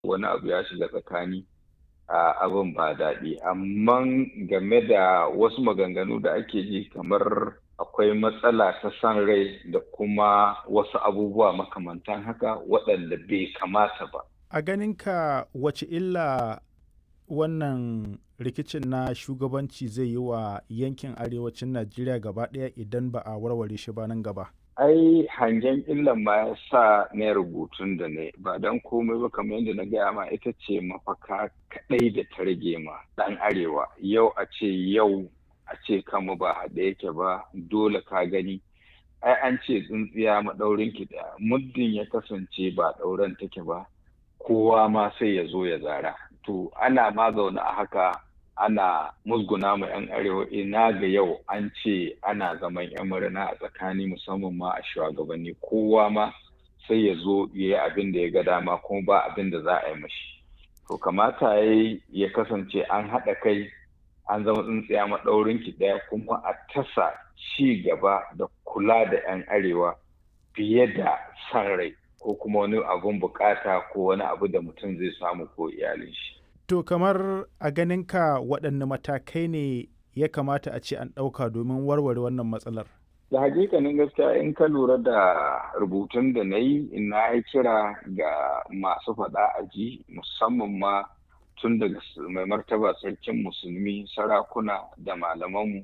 wani abu ya shiga tsakani abin ba daɗi amma game da wasu maganganu da ake ji kamar akwai matsala ta san rai da kuma wasu abubuwa makamantan haka waɗanda bai kamata ba a ganinka wace illa wannan rikicin na shugabanci zai yi wa yankin arewacin najeriya gaba ɗaya idan ba a warware shi ba nan gaba ai hangen illan ma ya sa na rubutun da ne ba don komai ba kamar yadda na gaya ma ita ce mafaka kaɗai da ta rage ma ɗan arewa yau a ce yau a ce kama ba haɗe yake ba dole ka gani ai an ce tsintsiya maɗaurin ki ɗaya muddin ya kasance ba ɗauren take ba kowa ma sai ya zo ya zara to ana ma zaune a haka ana musguna ma 'yan arewa ina ga yau an ce ana zaman 'yan murna a tsakani musamman ma a shugabanni kowa ma sai ya zo ya yi abin da ya ga dama kuma ba abin da za a yi mashi to kamata ya ya kasance an haɗa kai an zama tsintsiya maɗaurin ki ɗaya kuma a tasa ci gaba da kula da 'yan arewa fiye da san rai ko kuma wani abun bukata ko wani abu da mutum zai samu ko iyalin shi To kamar a ganinka waɗanne matakai ne ya kamata a ce an ɗauka domin warware wannan matsalar? Da hakikanin gaskiya in ka lura da rubutun da na yi na yi kira ga masu faɗa a ji musamman ma tun daga mai martaba sarkin musulmi sarakuna da malamanmu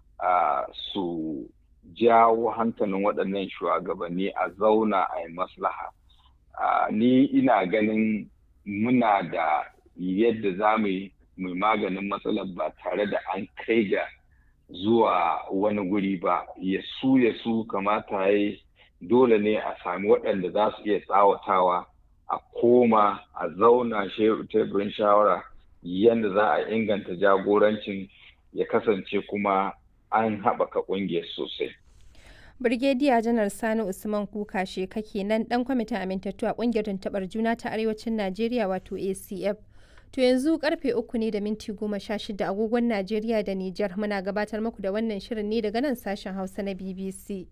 su jawo hankalin waɗannan shugabanni a zauna a yi maslaha. Ni ina ganin muna da yadda za mu yi maganin matsalar ba tare da an kai ga zuwa wani guri ba ya su ya su kamata ya dole ne a sami waɗanda za su iya tsawatawa a koma a zauna teburin shawara yadda za a inganta jagorancin ya kasance kuma an haɓaka ƙungiyar sosai. Birgediya Janar Sani Usman Kuka kake nan ɗan kwamitin amintattu a ƙungiyar tuntuɓar juna ta Arewacin Najeriya wato ACF. To yanzu karfe uku ne da minti goma sha shida agogon Najeriya da Nijar muna gabatar muku da wannan shirin ne daga nan sashen Hausa na BBC.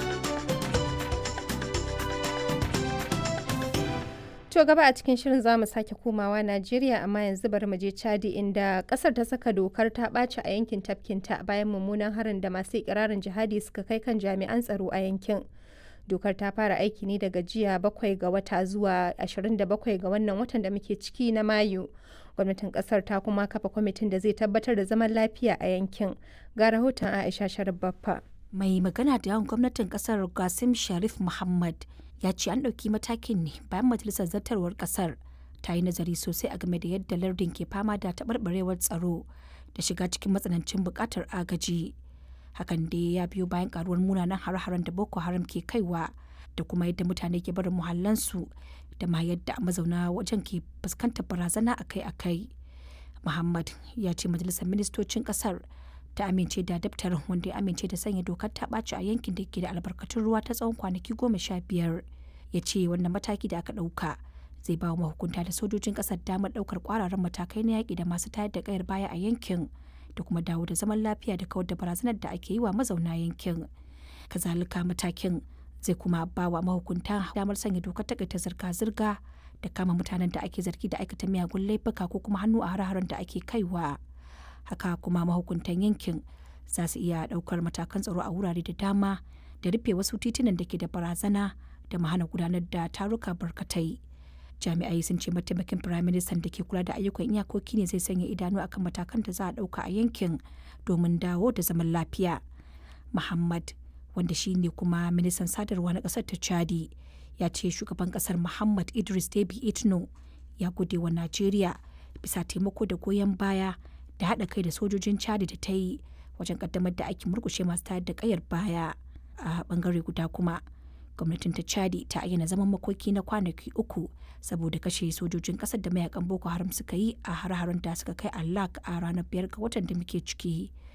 To gaba a cikin shirin za mu sake komawa Najeriya amma yanzu bari mu je Chadi inda kasar ta saka dokar ta ɓaci a yankin tafkinta bayan mummunan harin da masu ikirarin jihadi suka kai kan jami'an tsaro a yankin. dokar ta fara aiki ne daga jiya bakwai ga wata zuwa 27 ga wannan watan da muke ciki na mayu gwamnatin kasar ta kuma kafa kwamitin da zai tabbatar da zaman lafiya a yankin ga rahoton aisha sharif baffa mai magana da yawan gwamnatin kasar gasim sharif muhammad ya ce an ɗauki matakin ne bayan majalisar zartarwar kasar ta yi nazari sosai a game da yadda lardin ke fama da taɓarɓarewar tsaro da shiga cikin matsanancin buƙatar agaji hakan dai ya biyo bayan karuwar munanan hare-haren da boko haram ke kaiwa da kuma yadda mutane ke barin muhallansu da ma yadda mazauna wajen ke fuskantar barazana akai-akai muhammad ya ce majalisar ministocin kasar ta amince da daftarin wanda ya amince da sanya dokar ta ɓaci a yankin da ke da albarkatun ruwa ta tsawon kwanaki goma sha biyar ya ce wannan mataki da aka ɗauka zai ba wa mahukunta da sojojin ƙasar damar ɗaukar ƙwararren matakai na yaƙi da masu tayar da ƙayar baya a yankin da kuma dawo da zaman lafiya da kawar da barazanar da ake yi wa mazauna yankin kazalika matakin zai kuma ba wa mahukunta damar sanya dokar takaita zirga-zirga da kama mutanen da ake zargi da aikata miyagun laifuka ko kuma hannu a hare-haren da ake kaiwa haka kuma mahukuntan yankin za su iya daukar matakan tsaro a wurare da dama da rufe wasu titunan da ke da barazana da mahana gudanar da taruka barkatai jami'ai sun ce mataimakin firaministan da ke kula da ayyukan iyakoki ne zai sanya idanu akan matakan da za a ɗauka a yankin domin dawo da zaman lafiya muhammad wanda shi ne kuma ministan sadarwa na ƙasar ta chadi ya ce shugaban ƙasar muhammad idris debi itno ya gode wa najeriya bisa taimako da goyon baya da haɗa kai da sojojin chadi da ta yi wajen ƙaddamar da aikin murkushe masu tayar da ƙayar baya a ɓangare guda kuma gwamnatin ta chadi ta ayyana zaman makoki na kwanaki uku saboda kashe sojojin kasar da mayakan boko haram suka yi a har-haren da suka kai a lak a ranar biyar ga watan da muke ciki